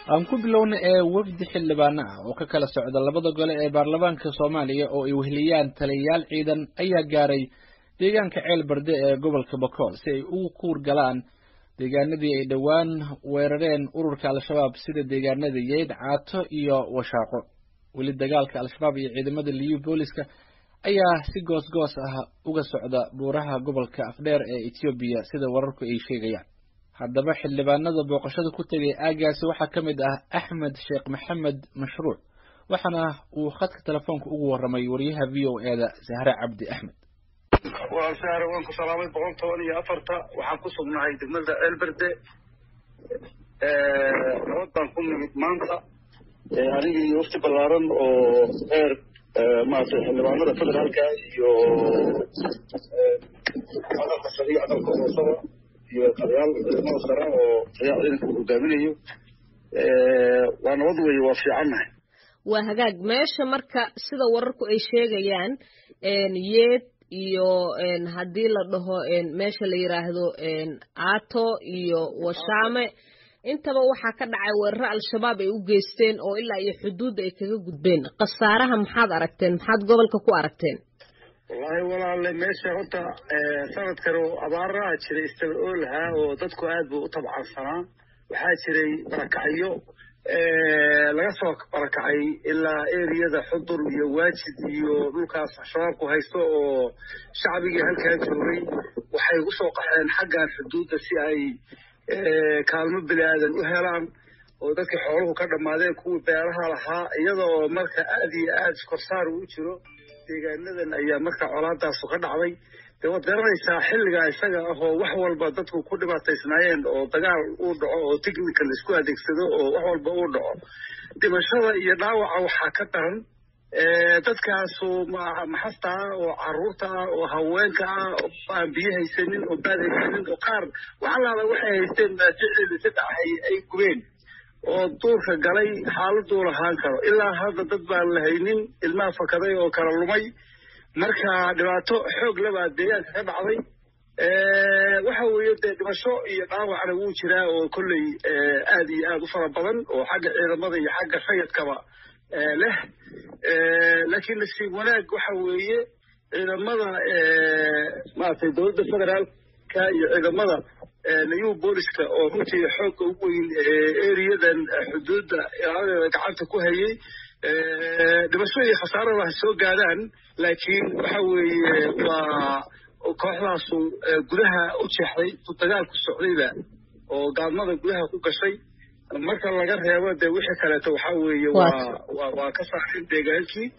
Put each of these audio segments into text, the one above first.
aan ku bilowna ee wafdi xildhibaano ah oo ka kala socda labada gole ee baarlamaanka soomaaliya oo ay weheliyaan taliyayaal ciidan ayaa gaaray deegaanka ceel barde ee gobolka bakool si ay ugu kuur galaan deegaanadii ay dhowaan weerareen ururka al-shabaab sida deegaanada yeyd caato iyo washaaqo weli dagaalka al-shabaab iyo ciidamada liyu booliska ayaa si goos goos ah uga socda buuraha gobolka afdheer ee etoobiya sida wararku ay sheegayaan haddaba xildhibaanada booqashada ku tegay aagaasi waxaa ka mid ah axmed sheekh maxamed mashruuc waxaana uu khadka telefoonka ugu warramay wariyaha v o e da sahre cabdi axmed waa sahre waan ku salaamay boqol toban iyo afarta waxaan ku sugnahay degmada ceelberde nabad baan ku nimid maanta anigii wafti ballaaran oo heer maaragtay xildhibaanada federaalka iyo cadalka sare iyo cadalka hoosada iyo taliyaal ciidamada sare oo taliyaal ciidanka uu hogaaminayo waa nabad weeye waa fiicannahay waa hagaag meesha marka sida wararku ay sheegayaan yeed iyo haddii la dhaho meesha la yiraahdo aato iyo washaame intaba waxaa ka dhacay weeraro al-shabaab ay u geysteen oo ilaa iyo xuduudda ay kaga gudbeen khasaaraha maxaad aragteen maxaad gobolka ku aragteen wallaahi walaale meesha horta sanadkan oo abaaraha jiray istaba oolahaa oo dadku aad buu u tabcansanaa waxaa jiray barakacyo laga soo barakacay ilaa eriyada xudur iyo waajid iyo dhulkaas shabaabku haysto oo shacbigii halkaa joogay waxay u soo qaxeen xaggan xuduudda si ay kaalmo bini aadan u helaan oo dadkii xooluhu ka dhammaadeen kuwii beeraha lahaa iyada oo marka aad iyo aad korsaar uu jiro deegaanadan ayaa marka colaadaasu ka dhacday dee waad garanaysaa xilligaa isaga ah oo wax walba dadku ku dhibaataysnaayeen oo dagaal uu dhaco oo technical isku adeegsado oo wax walba uu dhaco dhimashada iyo dhaawaca waxaa ka daran dadkaasu maxasta ah oo caruurta ah oo haweenka ah oo aan biyo haysanin oo baad haysanin oo qaar waxalaala waxay haysteen maajicdeeda saddex ay gubeen oo duurka galay xaaladuu lahaan karo ilaa hadda dad baan la haynin ilmaha fakaday oo kala lumay marka dhibaato xoog labaa deegaanka ka dhacday waxa weeye dee dhimasho iyo dhaawacna wuu jiraa oo kolley aad iyo aad u fara badan oo xagga ciidamada iyo xagga rayadkaba leh laakiin nasiib wanaag waxa weeye ciidamada maaragtay dowladda federaalka iyo ciidamada new booliska oo runtii xoogga ugu weyn eriyadan xuduudda ilaaladeeda gacanta ku hayay dhimasho iyo khasaarada ha soo gaadaan laakiin waxa weeye waa kooxdaasu gudaha u jeexday dagaalku socdayba oo gaadmada gudaha ku gashay marka laga reebo dee wixii kaleeto waxa weeye waa waa ka saareen deegaankii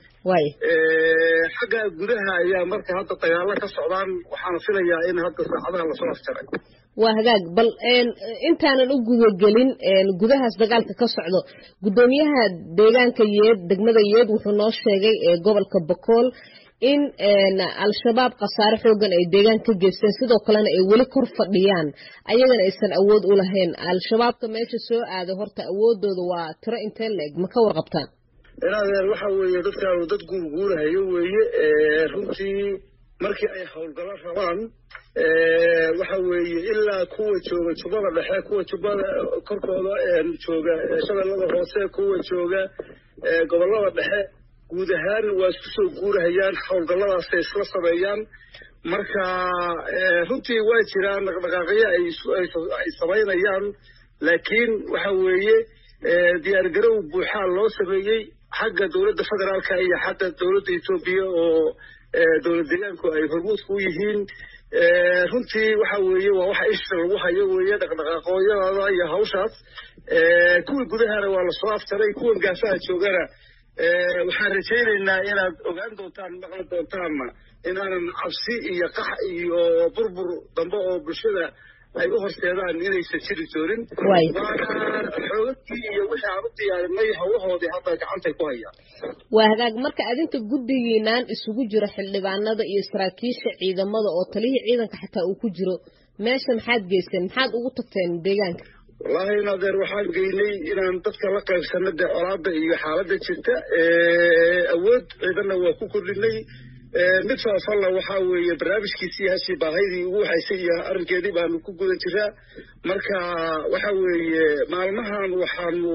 xagga gudaha ayaa marka hadda dagaalo ka socdaan waxaana filayaa in hadda saacadaha lasoo afjaray waa hagaag bal intaanan u gudagelin gudahaas dagaalka ka socdo guddoomiyaha deegaanka yeed degmada yeed wuxuu noo sheegay gobolka bakool in al-shabaab khasaare xoogan ay deegaan ka geysteen sidoo kalena ay weli kor fadhiyaan ayagana aysan awood u lahayn al-shabaabka meesha soo aaday horta awoodooda waa tiro intee la-eg ma ka warqabtaan inadeer waxa weeye dadkaanu dad guurguurahayo weeye runtii markii ay howlgalo rabaan waxa weeye ilaa kuwa jooga jubbada dhexe kuwa jubbada korkooda jooga shabeellada hoose kuwa jooga gobollada dhexe guud ahaan waa isku soo guurahayaan howlgalladaasay isla sameeyaan marka runtii waa jiraan dhaqdhaqaaqyo ay samaynayaan laakiin waxa weeye diyaargarow buuxaa loo sameeyey xagga dowladda federaalka iyo xagga dowladda etoobiya oo dowlad deegaanku ay hormuudka u yihiin runtii waxa weeye waa waxa isha lagu hayo weeye dhaqdhaqaaqooyadooda iyo hawshaas kuwii gudahana waa lasoo aftaray kuwan gaasaha joogana waxaan rajaynaynaa inaad ogaan doontaan maqli doontaanna inaanan cabsi iyo qax iyo burbur dambe oo bulshada ay u horseedaan inaysan jiri doonin waana xoogagkii iyo wixii aan u diyaarinay hawlahoodii hadda gacantay ku hayaan waa hagaag marka adinka guddigiinaan isugu jiro xildhibaanada iyo saraakiisha ciidamada oo talihii ciidanka xataa uu ku jiro meesha maxaad geysteen maxaad ugu tagteen deegaanka wallaahi nadeer waxaan geynay inaan dadka la qaybsano dee colaada iyo xaaladda jirta awood ciidanna waa ku kordhinay mid faafalla waxaa weeye barnaamijkiisii hashii baahaydii ugu waxaysay iyo arrinkeedii baanu ku guda jiraa marka waxa weeye maalmahan waxaanu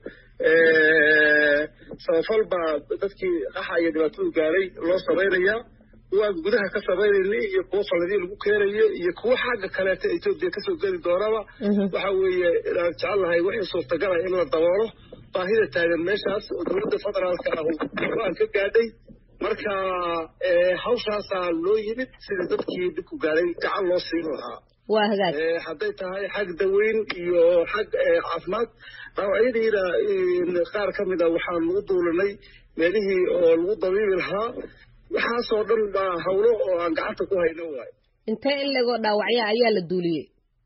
samafal baa dadkii qaxa iyo dhibaatadu gaaray loo samaynayaa kuwaan gudaha ka samaynayna iyo kuwo falladii lagu keenayo iyo kuwo xagga kaleeta etoobiya kasoo geli doonaba waxa weeye inaan jecel lahay wixii suurtagala in la daboolo baahida taagan meeshaas oo dowladda federaalka ah go-aan ka gaadhay marka hawshaasaa loo yimid sidii dadkii dhibku gaaray gacan loo siin lahaa waa hagaag hadday tahay xag daweyn iyo xag caafimaad dhaawacyadiina qaar ka mid a waxaanu u duulinay meelihii oo lagu dabiibi lahaa waxaasoo dhan baa hawlo oo aan gacanta ku hayno waayo intee in legoo dhaawacya ayaa la duuliyey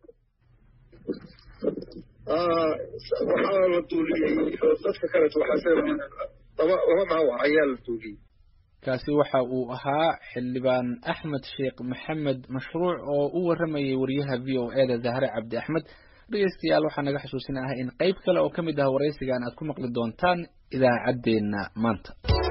waxaa la duuliyey dadka kaleeto waxaa laba laba dhaawac ayaa la duuliyey kaasi waxa uu ahaa xildhibaan axmed sheekh maxamed mashruuc oo u warramayay wariyaha v o e da zahre cabdi axmed dhegeystayaal waxaa naga xusuusin ah in qayb kale oo ka mid ah waraysigan aad ku maqli doontaan idaacaddeenna maanta